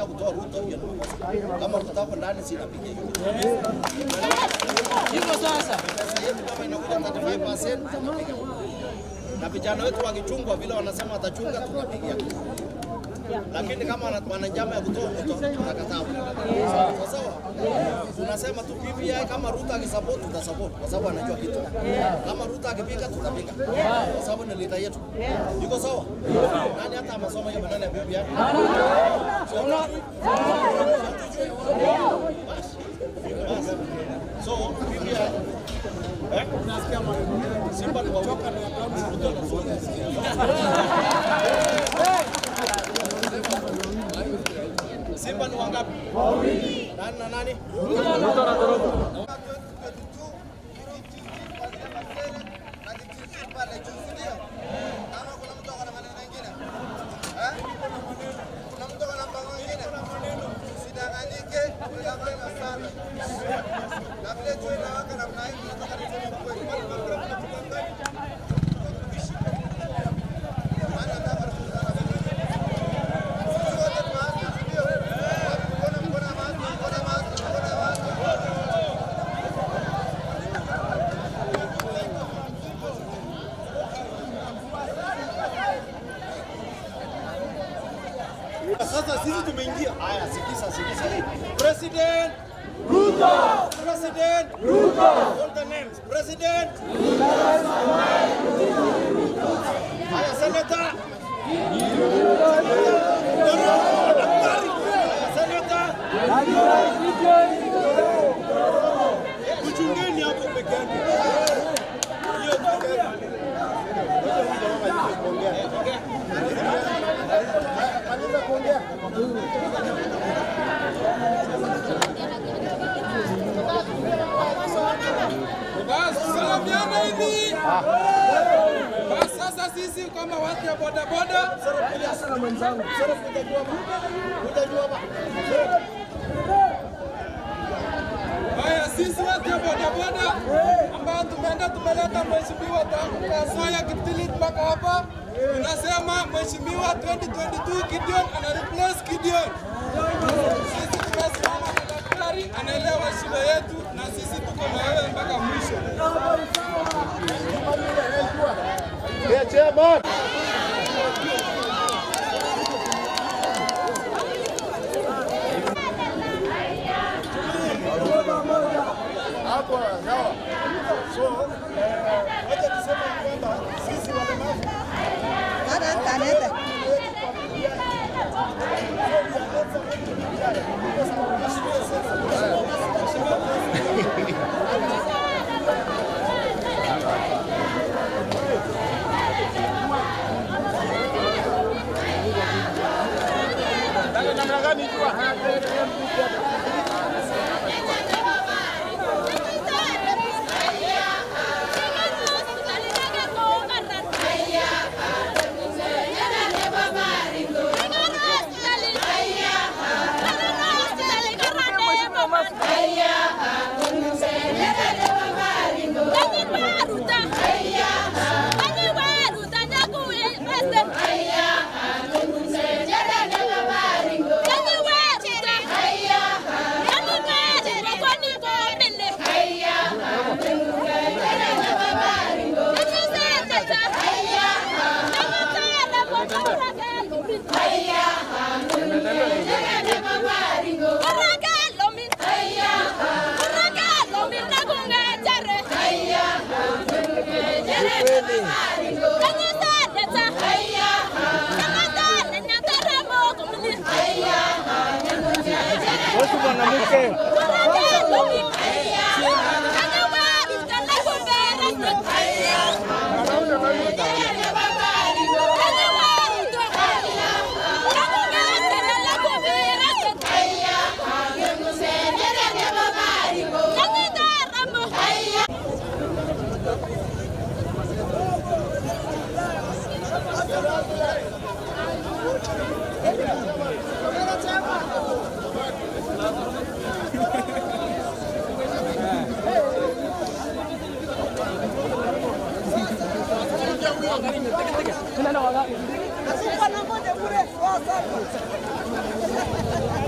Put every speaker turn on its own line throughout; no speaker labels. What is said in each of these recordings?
unataka kutoa Ruto hiyo ni makosa. Kama Ruto hapo ndani sinapiga hiyo.
Hivyo sasa
Pesa yetu kama inakuja 35% tunapiga. Na vijana wetu wakichungwa vile wanasema watachunga tunapigia. Lakini kama wana- wana njama ya kutoa Ruto tunakataa. Sawa sawa. Tunasema tu PPI kama Ruto akisupport tutasupport kwa sababu anajua kitu. Kama Ruto akipiga tutapiga. Kwa sababu ni leader yetu. Yuko sawa? Nani hata amesoma hiyo maneno ya PPI? So PPI eh? Simba ni wachoka na Ruto na Ruto. Simba ni wangapi? Nani na nani?
Sasa sisi tumeingia.
Haya, sikiza sikiza hii.
President Ruto. President Ruto. All the names. President Haya, Senator. Senator. Kuchungeni hapo peke yake. Hiyo peke yake. Maliza kuongea.
Basi salamiana hivi. Basi sasa sisi kama watu ya bodaboda haya, sisi watu ya bodaboda ambao tumeenda tumeleta mheshimiwa tangu Kasoya Kiptilit mpaka hapa, tunasema mheshimiwa 2022 Gideon ana replace Gideon. Sisi tumesimama na daktari, anaelewa shida yetu, na sisi tuko na wewe mpaka mwisho.
Yeah, chairman. Hapo sawa. So, eh, wacha tuseme kwamba sisi walemavu namna gani jua?
Kena na wala.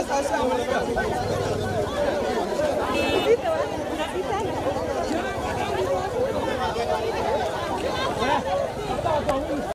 kazi ya Mulika.